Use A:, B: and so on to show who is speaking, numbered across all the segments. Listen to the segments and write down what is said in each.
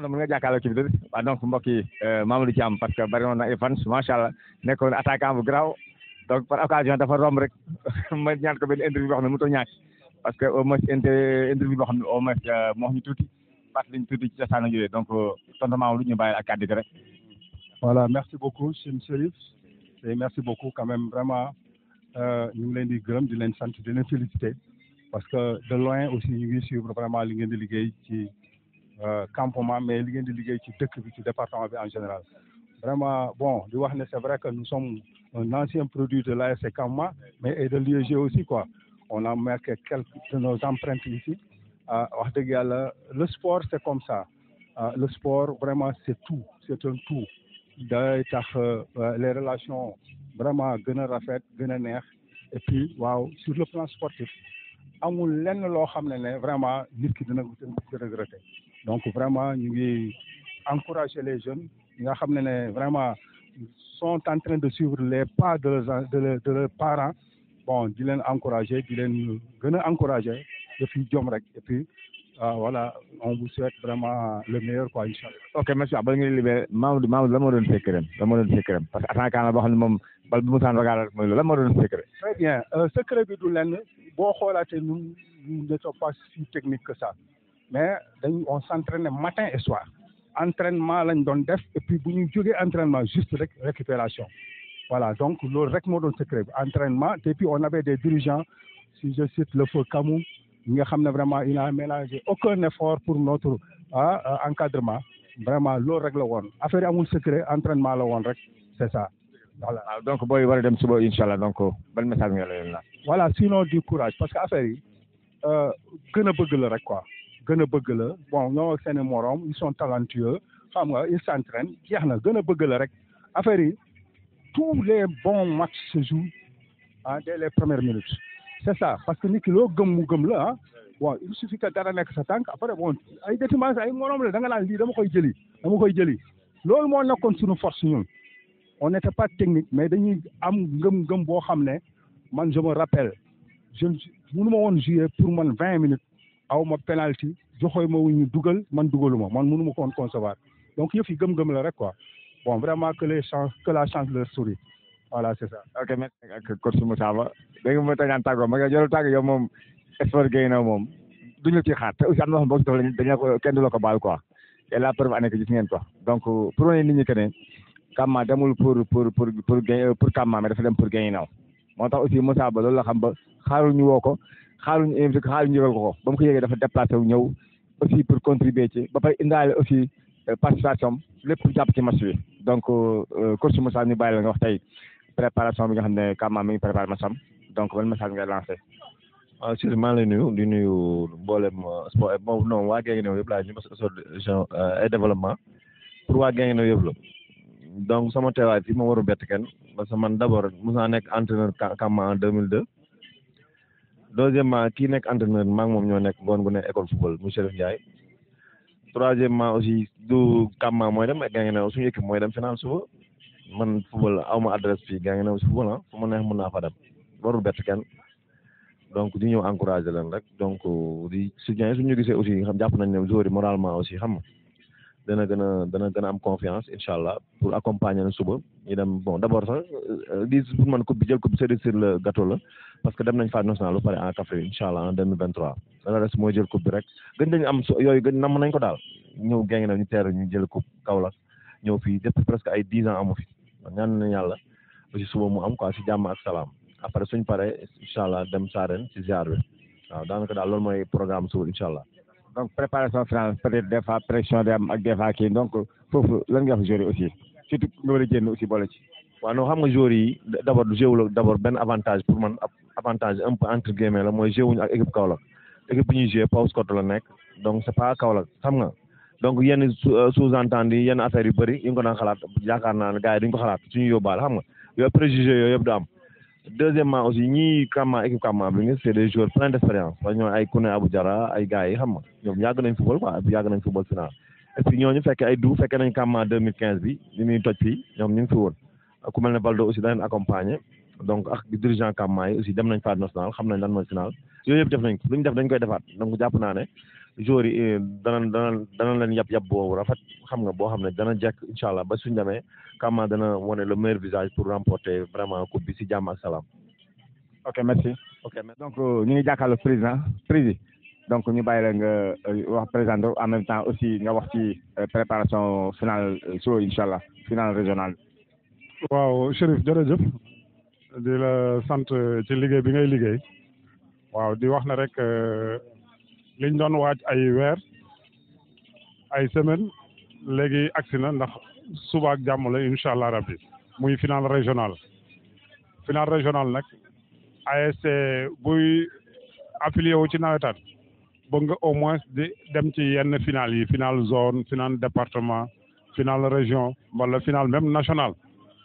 A: non mën nga jàkkaarloo ci biir waaw donc mbokk yi Mamadou Thiam parce que bari woon na ay fans macha allah nekkoon attaquant bu garaaw donc par occasion dafa romb rek ma ñaan ko benn interview boo xam ne mu ñàkk parce que au moins interview boo xam ne au moins moo xam ñu tuuti parce que liñ tuuti ci cosaan yooyu donc tonton Mamadou ñu bàyyi ak kàddu gi rek.
B: voilà merci beaucoup Chine Chérif et merci beaucoup quand même vraiment ñu ngi leen di gërëm di leen sant di leen féliciter parce que de loin aussi ñu ngi suivre vraiment li ngeen di liggéey ci campement mais li ngeen di liggéey ci dëkk bi ci département bi en général vraiment bon di wax ne c'est vrai que nous sommes un ancien produit de l'ASC Campement mais et de l'UEG aussi quoi on a marqué quelques de nos empreintes ici wax dëgg yàlla le sport c'est comme ça le sport vraiment c'est tout c'est un tout day tax les relations vraiment gën a rafet gën a neex et puis waaw sur le plan sportif amul lenn loo xam ne ne vraiment nit ki dina ko regretter donc vraiment ñu ngi encourager les jeunes ñi nga xam ne ne vraiment sont en train de suivre les pas de leurs de leurs de leurs parents bon di leen encourager di leen gën a encourager et puis jom rek et puis voilà on vous souhaite vraiment le meilleur quoi inchallah
A: ok merci bala ngeen libéré Mamadou Mamadou la moo doon secret la moo doon secret parce que attaquant la boo xam ne moom bal bu mu saan rogaal rek mooy loolu la moo doon secret
B: très bien secret bi du lenn boo xoolaatee ñun nous ne sommes pas si technique que ça mais dañ on s'entraîne matin et soir entraînement lañ doon def et puis bu ñu jógee entraînement juste rek récupération voilà donc loolu rek moo doon secret bi entraînement et puis on avait des dirigeants si je cite le feu Kamou ñi nga xam ne vraiment il n'a ménagé aucun effort pour notre ah encadrement vraiment loolu rek la woon affaire yi amul secret entraînement la woon rek c'est ça voilà.
A: waaw donc booy war a dem suba incha allah donc ban message nga leen la.
B: voilà sinon du courage parce que affaire yi gën a bëgg la rek quoi gën a bëgg la bon ñoo ak seen i morom ils sont talentueux xam nga ils s'entraînent jeex na gën a bëgg la rek affaire yi tous les bons matchs se jouent ah dès les premières minutes. c'est ça parce que nit ki loo gëm mu gëm la ah bon il suffit que dara nekk sa tànk après bon ay détimence ay morom la da nga naan lii dama koy jëli dama koy jëli loolu moo nekkoon suñu force ñun on n'était pas technique mais dañuy am ngëm-ngëm boo xam ne man je me rappelle je mënu ma woon jouer pour man vingt minutes aw ma penalty joxoy ma wuñu dugal man dugaluma man mënu ma ko woon concevoir donc yëf yi gëm-gëm la rek quoi bon vraiment que les chances que la chance leur sourit voilà c'est ça.
A: ok merci ak coach Moussa Ba dégg nga ma tañaan tàggoo ma nga jël tàgg yow moom sport gay na moom duñu ci xaar te aussi am na loo xam boo dañu ko kenn du la ko baal quoi et la preuve année que gis ngeen ko donc pour wane nit ñi que ne Kama demul pour pour pour pour gain pour Kama mais dafa dem pour gain naw moo tax aussi Moussa Ba loolu la xam ba xaarul ñu woo ko xaarul ñu invité ko xaarul ñu yëgal ko ko ba mu ko yëgee dafa déplacé wu ñëw aussi pour contribuer ci ba pare indaale aussi participation lépp pour jàpp ci match bi donc coach Moussa ñu bàyyi la nga wax tey préparation bi nga xam ne Kama mi ngi préparé matcham donc ban message ngay lancé.
C: waaw Chérif maa ngi lay nuyu di nuyu mboolem sport moom non waa Guinguinéo yëpp laa ñu parce que solution et développement pour waa Guinguinéo yëpp la donc sama teewaay fii ma waru bett kenn parce que man d' abord mos naa nekk entraîneur Kama en 2002 deuxièmement kii nekk entraîneur maa ngi moom ñoo nekk ngoon gu ne école football mu Chérif Ndiaye troisièmement aussi du Kama mooy dem ak Guinguinéo suñu équipe mooy dem final suba man football aw ma adresse fii Guinguinéo si football ah fu ma neex mën naa fa dem warul bett kenn donc di ñëw encouragé leen rek donc di soutien suñu gisee aussi xam jàpp nañ ne joueur yi moralement aussi xam nga dana gën a dana gën a am confiance incha allah pour accompagner leen suba ñu dem bon d' abord sax di pour man coupe bi jël coupe c'est sur le gâteau la parce que dem nañ phase nationale ba pare en Kaffrine incha allah en deux mille vingt trois dana des mooy jël coupe bi rek gën nañu am yooyu gën namm nañ ko daal ñëw génge na ñu teer ñu jël coupe Kaolack ñëw fii depuis presque ay dix ans amu fi ñaan nañ yàlla aussi suba mu am quoi si jàmm ak salaam après suñ paree incha allah dem saaren si ziar bi waaw daanaka daal loolu mooy programme suba incha allah
A: donc préparation finale peut-être des fois pression day am ak des fois kii donc foofu lan nga wax joueur yi aussi surtout nga war a génn aussi boole ci.
C: waaw non xam nga joueur yi d' abord joué la d' abord benn avantage pour man avantage un peu entre guillemets la mooy joué wuñu ak équipe Kaolack équipe bi ñuy joué Paoskoto la nekk donc c' est pas Kaolack xam nga donc yenn sous-entendu yenn affaires yu bëri yi nga ko daan xalaat yaakaar naa ne gars yi duñ ko xalaat suñu yóbbaale xam nga yooyu préjugé yooyu yëpp du am. deuxièmement aussi ñii Kama équipe Kama bi nga c'est des joueurs plein d' expérience parce que ñoo ay Koune Abou Diarra ay gars yi xam nga ñoom yàgg nañ football quoi yàgg nañ football final et puis ñooñu fekkee ay du fekkee nañ Kama 2015 bi li muy toj fii ñoom ñu ngi fi woon ku mel ne Baldo aussi da leen accompagner donc ak dirigeant Kama yi aussi dem nañ phase nationale xam nañ lan mooy final yooyu yëpp def nañ ko lu ñu def dañ koy defaat donc jàpp naa ne joueurs yi danañ danañ danañ leen yab yab boobu rafet xam nga boo xam ne dana jekk incha allah ba suñ demee Kama dana wane le meilleur visage pour remporter vraiment coupe bi si jàmm ak salaam.
A: ok merci ok donc ñu ngi jàkkaarloo président président donc ñu bàyyi la nga wax président en même temps aussi nga wax ci préparation finale suba incha allah finale régionale.
B: waaw Chérif jërëjëf di la sant ci liggéey bi ngay liggéey waaw di wax na rek liñ doon waaj ay weer ay semaine léegi agsi na ndax suba ak jàmm la incha allah rabbi muy finale régionale finale régionale nag ASC buy affilié wu ci nawetaan bëgg nga au moins di dem ci yenn finale yi finale zone finale département finale région wala finale même nationale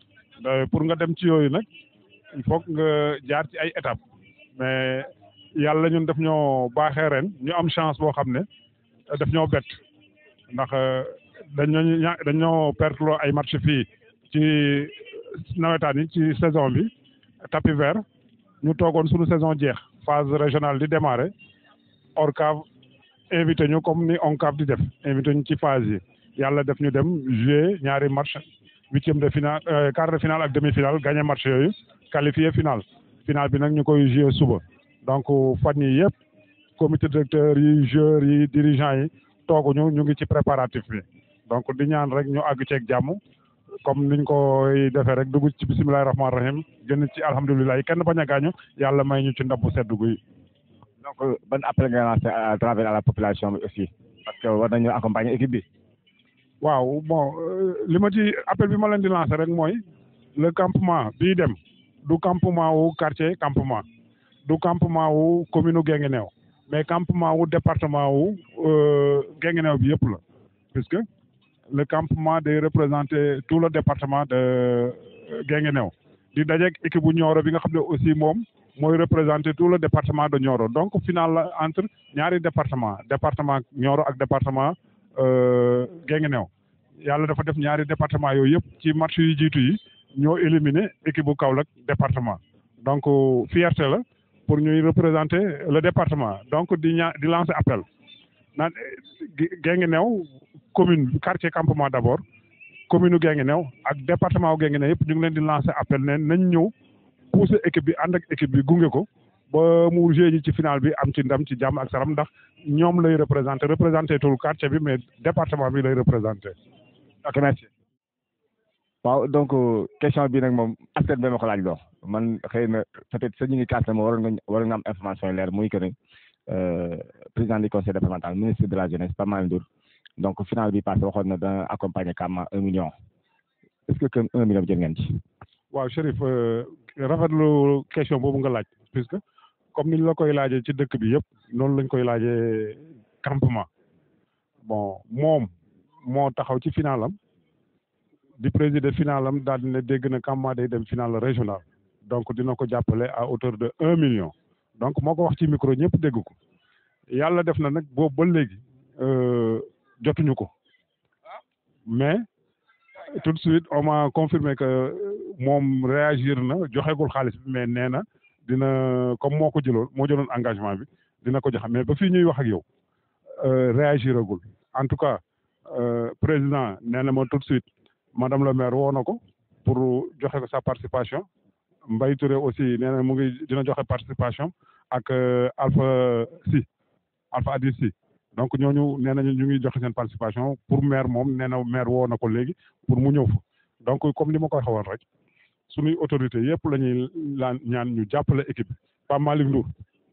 B: pour nga dem ci yooyu nag il faut nga jaar ci ay étapes mais yàlla ñun daf ñoo baaxee ren ñu am chance boo xam ne daf ñoo bett ndax dañoo ña dañoo perteloo ay match fii ci nawetaan yi ci saison bi tapis vert ñu toogoon suñu saison jeex phase régionale di démarrer ORCAV invité ñu comme ni ONCAV di def invité ñu ci phase yi yàlla def ñu dem jouer ñaari match huitième de finale quart de finale ak demi finale gagné match yooyu qualifié finale finale bi nag ñu koy jouer suba donc fan yi yëpp comité directeur yi joueurs yi dirigeants yi tooguñu ñu ngi ci préparatif bi donc di ñaan rek ñu àgg ceeg jàmm comme niñ koy defee rek dugg ci bisimilahi rahmaani rahim génn ci alhamdulilah kenn bañ a gaañu yàlla may ñu ci ndam bu sedd guy.
A: donc ban appel nga lancé à travers à la population bi aussi parce que war nañu accompagner équipe bi.
B: waaw bon li ma ci appel bi ma leen di lancé rek mooy le campement bii dem du campement wu quartier campement du campement wu commune Guinguinéo mais campement wu département wu Guinguinéo bi yëpp la puisque le campement day représenter tout le département de Guinguinéo di dajeeg équipe bu Nioro bi nga xam ne aussi moom mooy représenter tout le département de Nioro donc final la entre ñaari département département Nioro ak département Guinguinéo yàlla dafa def ñaari département yooyu yëpp ci match yu jiitu yi ñoo éliminé équipe bu Kaolack département donc fierté la pour ñuy représenter le département donc di ñaa di lancer appel naan Guinguinéo commune quartier campement d'abord commune u Guinguinéo ak département wu Guinguinéo yëpp ñu ngi leen di lancer appel ne nañ ñëw pousser équipe bi ànd ak équipe bi gunge ko ba mu joué ji ci final bi am ci ndam ci jàmm ak saram ndax ñoom lay représenter représenter tul quartier bi mais département bi lay représenter
A: ok merci waaw donc question bi nag moom askan bi ma ko laaj loo man xëy na peut-être sa ñu ngi kaas ma waroon nga waroon nga am information leer muy que ne président du conseil départemental ministre de la jeunesse Pape Malick Ndour donc final bi passé waxoon na dana accompagner Kama un million est-ce que que un million jël ngeen ci.
B: waaw Chérif rafetlu question boobu nga laaj puisque comme niñ la koy laajee ci dëkk bi yëpp noonu lañ koy laajee campement bon moom moo taxaw ci finalam di présider finalam daal di ne dégg na campement day dem final régional donc dina ko jàppale à hauteur de un million donc moo ko wax ci micro ñëpp dégg ko yàlla def na nag boobu ba léegi jotuñu ko mais tout de suite on m'a confirmé que moom réagir na joxegul xaalis bi mais nee na dina comme moo ko jëloon moo jëloon engagement bi dina ko joxe mais ba fii ñuy wax ak yow réagiragul en tout cas président nee na ma tout de suite madame le maire woo na ko pour joxe ko sa participation Mbaye Touré aussi nee na mu ngi dina joxe participation ak Alpha Si Alpha Adis Si donc ñooñu nee nañu ñu ngi joxe seen participation pour maire moom nee na maire woo na ko léegi pour mu ñëw fa donc comme li ma koy xawoon rek suñuy autorité yëpp la ñuy laan ñaan ñu jàppale équipe bi Pape Malick Ndour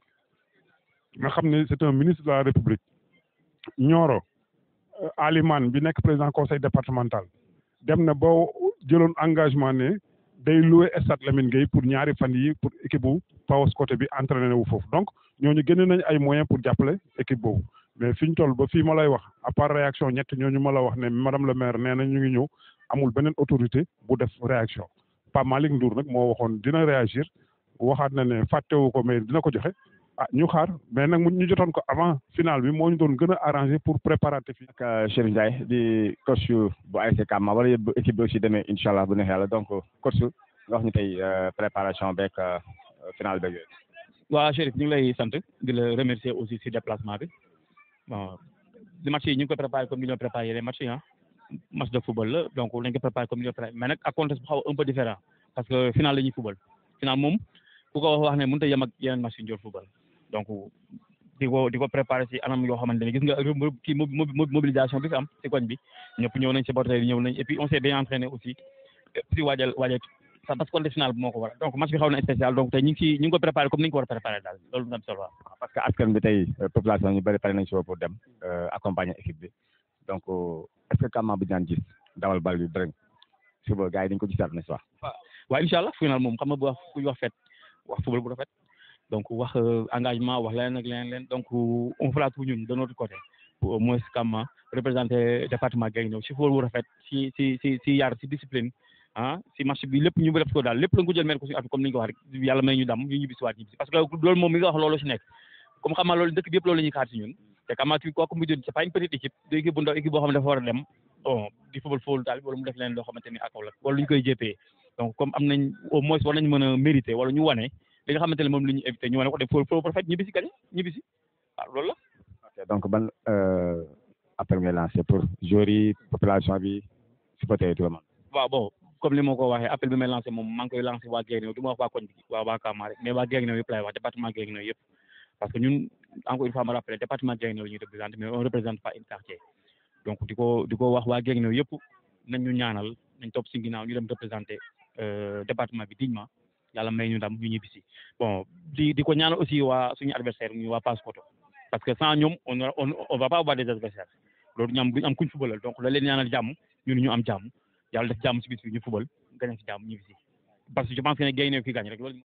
B: nga xam ne c'est un ministre de la République Nioro Alimane bi nekk président conseil départemental dem na ba jëloon engagement ne day loué stade Lamine Gueye pour ñaari fan yi pour équipe bu Paos côté bi entraîné wu foofu donc ñooñu génne nañ ay moyens pour jàppale équipe boobu mais fi ñu toll ba fii ma lay wax à part réaction ñett ñooñu ma la wax ne madame le maire nee na ñu ngi ñëw amul beneen autorité bu def réaction Pape Malick Ndour nag moo waxoon dina réagir waxaat na ne fàttewu ko mais dina ko joxe ah ñu xaar mais nag ñu jotoon ko avant final bi moo ñu doon gën a arrangé pour préparatif yi.
A: ak Chérif Ndiaye di coach bu ASC Kama wala yëpp équipe bi aussi demee incha allah bu neex yàlla donc coach nga wax ñu tey préparation beeg final beeg yooyu.
D: waa Chérif ñu ngi lay sant di la remercier aussi si déplacement bi bon li match yi ñu ngi ko préparé comme ni ñu doon préparé yeneen match yi ah match de football la donc dañ ko préparé comme ni ñu doon préparé mais nag ak contexte bu xaw un peu différent parce que final la ñuy football final moom ku ko wax ne mënut a yem ak yeneen match yi ñu doon football donc di ko di ko préparé si anam yoo xamante ne gis nga kii mobilisation bi fi am si koñ bi ñëpp ñëw nañ supporters yi ñëw nañ et puis on s'est bien entraîné aussi si waajal waajal ça parce que contexte final bi moo ko waral donc match bi xaw na spécial donc tey ñu ngi si ñu ngi ko préparé comme ni ñu ko war a préparé daal loolu na am solo
A: parce que askan bi tey population ñu bëri pare nañ si pour dem accompagner équipe bi donc est ce que kàmmaa bi daan gis dawal bal bi bëri suba gars yi dañ ko gisaat n'est-ce pas.
D: waaw incha allah final moom xam nga bu wax ku wax fet wax football bu rafet donc wax engagement wax leneen ak leneen leen donc on fera tout ñun de notre côté pour au moins kàmmaa représenter département Guinguinéo si football bu rafet si si si si yar si discipline. ah si marché bi lépp ñu def ko daal lépp la nga ko jël mel ko si at comme ni ñu ko wax rek yàlla may ñu dam ñu ñibbi si waat ñibbi si parce que loolu moom mi nga wax loolu si nekk comme xam nga loolu dëkk bi yëpp loolu la ñuy xaar si ñun te xam nga kii quoi comme c'est pas une petite équipe de équipe bu ndaw équipe boo xam ne dafa war a dem bon di football football daal wala mu def leen loo xamante ni ak la wala lu ñu koy jëppee donc comme am nañ au moins war nañ mën a mérité wala ñu wane li nga xamante ne moom la ñu évité ñu wane ko def football pour fait ñibbi si gañ ñibbi si waaw loolu la
A: ok donc ban appel ngay lancé pour joueurs yi population bi supporter yi tout le monde
D: waaw bon comme li ma ko waxee appel bi may lancé moom maa ngi koy lancé waa Guinguinéo du ma wax waa koñ bi waa waa Kama rek mais waa Guinguinéo yëpp laay wax département Guinguinéo yëpp parce que ñun encore une fois ma rappelé département Guinguinéo la ñuy représenté mais on représente pas une quartier donc di ko di ko wax waa Guinguinéo yëpp nañ ñu ñaanal nañ topp si ginnaaw ñu dem représenté département bi dignement yàlla may ñu ndam ñu ñibbi si bon di di ko ñaanal aussi waa suñu adversaire ñu waa Paoskoto parce que sans ñoom on on on va pas avoir des adversaires loolu ñu am duñu am kuñ footballal donc la leen ñaanal jàmm ñun ñu am jàmm yàlla def jàmm si bis bi ñu fubal gañ si jàmm ñu fi si parce que je pense que ne Guinguinéo ki gañ rek loolu